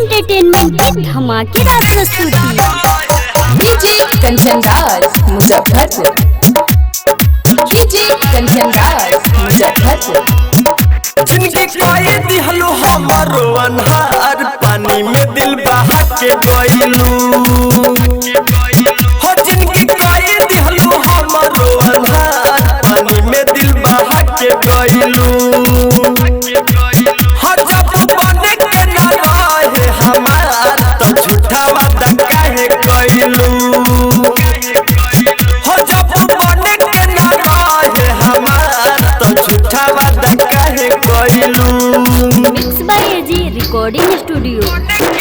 entertainment की धमाकेदार प्रस्तुति डीजे कंचन राज मुजफ्फरपुर डीजे कंचन राज मुजफ्फरपुर जिनके कई दिहलो हमारो अनहार पानी में दिल बहा के गइलू हो जिनके कई दिहलो हमारो अनहार पानी में दिल बहा के गइलू हो जब बने के ना रहे हमार तो झूठा वादा काहे कइलू हो जब बने के ना रहे हमार तो झूठा वादा काहे कइलू mix by AG recording studio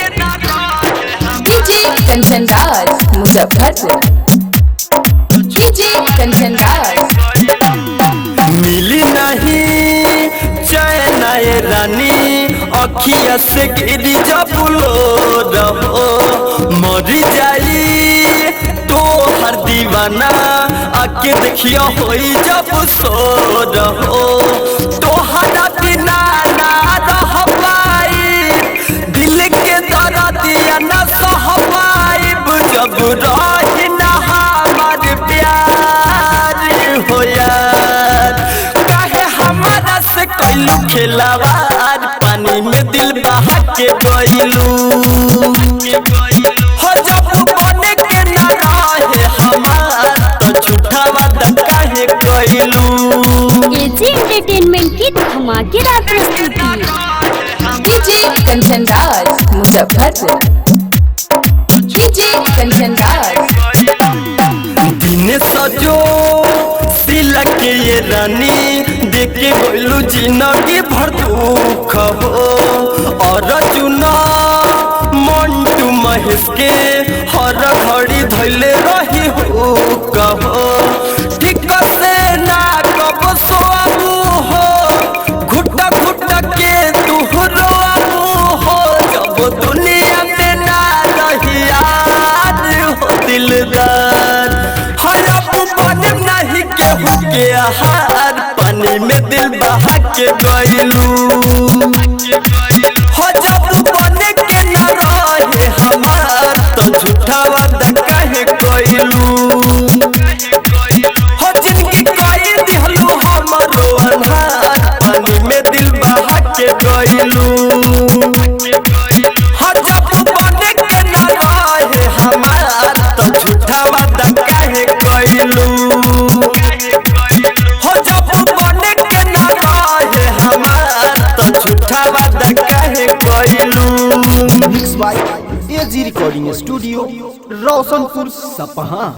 DJ Kanchan Raj Muzaffarpur DJ Kanchan Raj मिली नहीं चैन ये रानी अखिया से गिरी जब लो रहो मरी जाई तो हर दीवाना आके देखियो होई जब सो रहो तो हरा बिना ना रह पाई दिल के दर्दिया न सह पाइब जब रही न हमार प्यार हो यार काहे हमारा से कैलू खेलावार पानी में दिल बहा के गइलू हो जब बने के ना रहे हमार तो झूठा वादा काहे कैलू एजी एंटरटेनमेंट की धमाकेदार प्रस्तुति डीजे कंचन राज मुजफ्फरपुर डीजे कंचन राज दिन सजो सिलक के ये रानी देखे गइलू जिंदगी भर दुख हो और चुना मंटू महेश के हर घड़ी धैले रही हो कहो ठीक से ना कब सोआबू हो घुट घुट के तू रोआबू हो जब दुनिया में ना रही याद हो दिलदार हरब बन नहीं केहू के आहार पानी में दिल बहा के गइलू हो जब बने के न रहे हमार तो झूठा वादा काहे कइलू हो जिनकी कई दिहलू हमारो अनहार पानी में दिल बहा के गइलू हो जब बने के न रहे हमार तो झूठा वादा काहे कइलू हो जब बने के न रहे हमार तो झूठा वादा काहे कइलू mix by AG recording studio Roshanpur सपहा